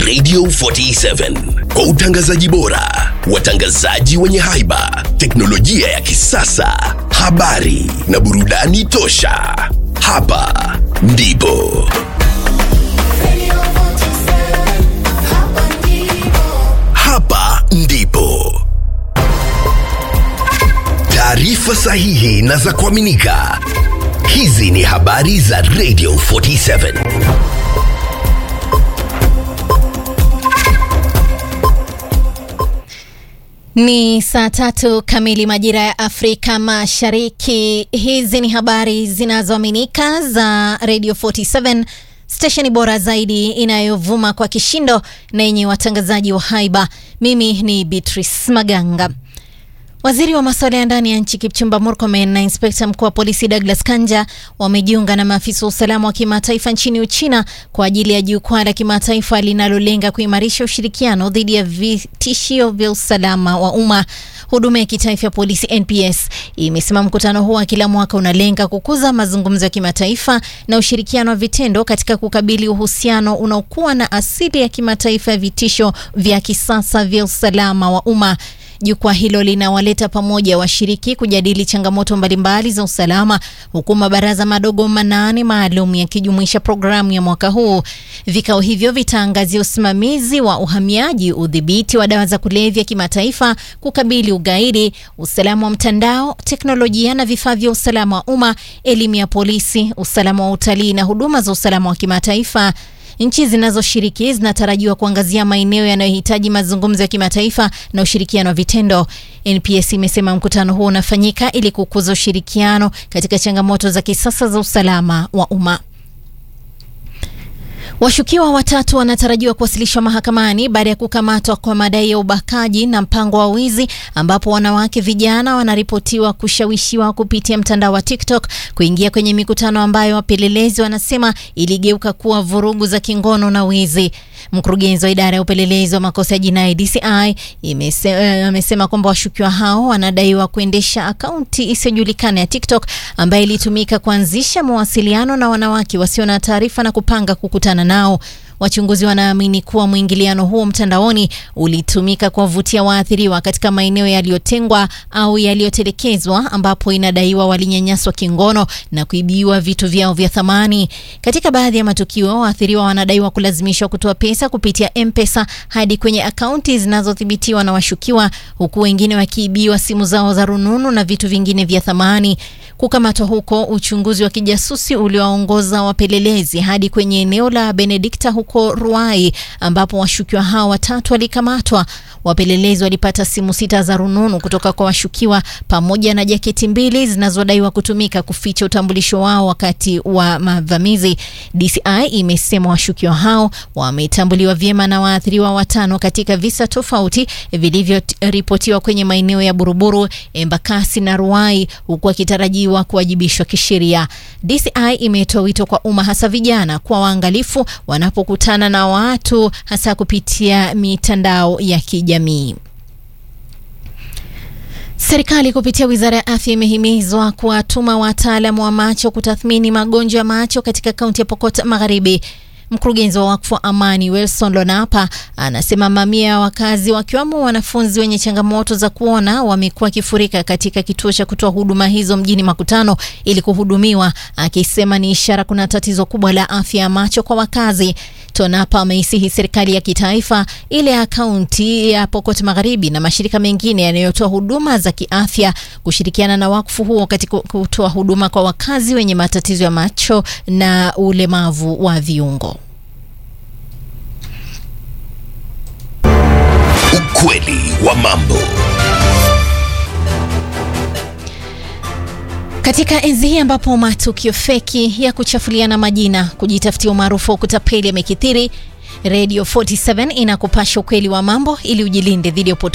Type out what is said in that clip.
Radio 47 kwa utangazaji bora, watangazaji wenye haiba, teknolojia ya kisasa, habari na burudani tosha. Hapa ndipo hapa ndipo taarifa sahihi na za kuaminika. Hizi ni habari za Radio 47. Ni saa tatu kamili majira ya Afrika Mashariki. Hizi ni habari zinazoaminika za Radio 47, stesheni bora zaidi inayovuma kwa kishindo na yenye watangazaji wa haiba. Mimi ni Beatrice Maganga. Waziri wa masuala ya ndani ya nchi Kipchumba Murkomen na inspekta mkuu wa polisi Douglas Kanja wamejiunga na maafisa wa usalama wa kimataifa nchini Uchina kwa ajili ya jukwaa la kimataifa linalolenga kuimarisha ushirikiano dhidi ya vitishio vya usalama wa umma. Huduma ya kitaifa ya polisi NPS imesema mkutano huo wa kila mwaka unalenga kukuza mazungumzo ya kimataifa na ushirikiano wa vitendo katika kukabili uhusiano unaokuwa na asili ya kimataifa ya vitisho vya kisasa vya usalama wa umma. Jukwaa hilo linawaleta pamoja washiriki kujadili changamoto mbalimbali za usalama huku mabaraza madogo manane maalum yakijumuisha programu ya mwaka huu. Vikao hivyo vitaangazia usimamizi wa uhamiaji, udhibiti wa dawa za kulevya kimataifa, kukabili ugaidi, usalama wa mtandao, teknolojia na vifaa vya usalama wa umma, elimu ya polisi, usalama wa utalii na huduma za usalama wa kimataifa. Nchi zinazoshiriki zinatarajiwa kuangazia maeneo yanayohitaji mazungumzo ya kimataifa na ushirikiano wa vitendo. NPS imesema mkutano huo unafanyika ili kukuza ushirikiano katika changamoto za kisasa za usalama wa umma. Washukiwa watatu wanatarajiwa kuwasilishwa mahakamani baada ya kukamatwa kwa madai ya ubakaji na mpango wa wizi, ambapo wanawake vijana wanaripotiwa kushawishiwa kupitia mtandao wa TikTok kuingia kwenye mikutano ambayo wapelelezi wanasema iligeuka kuwa vurugu za kingono na wizi. Mkurugenzi wa idara ya upelelezi wa makosa ya jinai DCI amesema uh, kwamba washukiwa hao wanadaiwa kuendesha akaunti isiyojulikana ya TikTok ambayo ilitumika kuanzisha mawasiliano na wanawake wasio na taarifa na kupanga kukutana nao. Wachunguzi wanaamini kuwa mwingiliano huo mtandaoni ulitumika kuwavutia waathiriwa katika maeneo yaliyotengwa au yaliyotelekezwa ambapo inadaiwa walinyanyaswa kingono na kuibiwa vitu vyao vya thamani. Katika baadhi ya matukio, waathiriwa wanadaiwa kulazimishwa kutoa pesa kupitia M-Pesa hadi kwenye akaunti zinazothibitiwa na washukiwa, huku wengine wakiibiwa simu zao za rununu na vitu vingine vya thamani. Kukamatwa huko, uchunguzi wa kijasusi uliowaongoza wapelelezi hadi kwenye eneo la Benedikta huko Ruai ambapo washukiwa hao watatu walikamatwa. Wapelelezi walipata simu sita za rununu kutoka kwa washukiwa pamoja na jaketi mbili zinazodaiwa kutumika kuficha utambulisho wao wakati wa mavamizi. DCI imesema washukiwa hao wametambuliwa vyema na waathiriwa watano katika visa tofauti vilivyoripotiwa kwenye maeneo ya Buruburu, Embakasi na Ruai huku wakitarajiwa kuwajibishwa kisheria. DCI imetoa wito kwa umma hasa vijana kwa waangalifu wanapokutana na watu hasa kupitia mitandao ya kijamii. Serikali kupitia Wizara ya Afya imehimizwa kuwatuma wataalamu wa macho kutathmini magonjwa ya macho katika kaunti ya Pokot Magharibi. Mkurugenzi wa wakfu wa Amani Wilson Lonapa anasema mamia ya wakazi wakiwemo wanafunzi wenye changamoto za kuona wamekuwa wakifurika katika kituo cha kutoa huduma hizo mjini Makutano ili kuhudumiwa, akisema ni ishara kuna tatizo kubwa la afya ya macho kwa wakazi. Tonapa ameisihi serikali ya kitaifa, ile ya kaunti ya Pokot Magharibi na mashirika mengine yanayotoa huduma za kiafya kushirikiana na wakfu huo katika kutoa huduma kwa wakazi wenye matatizo ya macho na ulemavu wa viungo. Ukweli wa mambo. Katika enzi hii ambapo matukio feki ya kuchafuliana majina, kujitafutia umaarufu wa kutapeli yamekithiri, Radio 47 inakupasha ukweli wa mambo ili ujilinde dhidi ya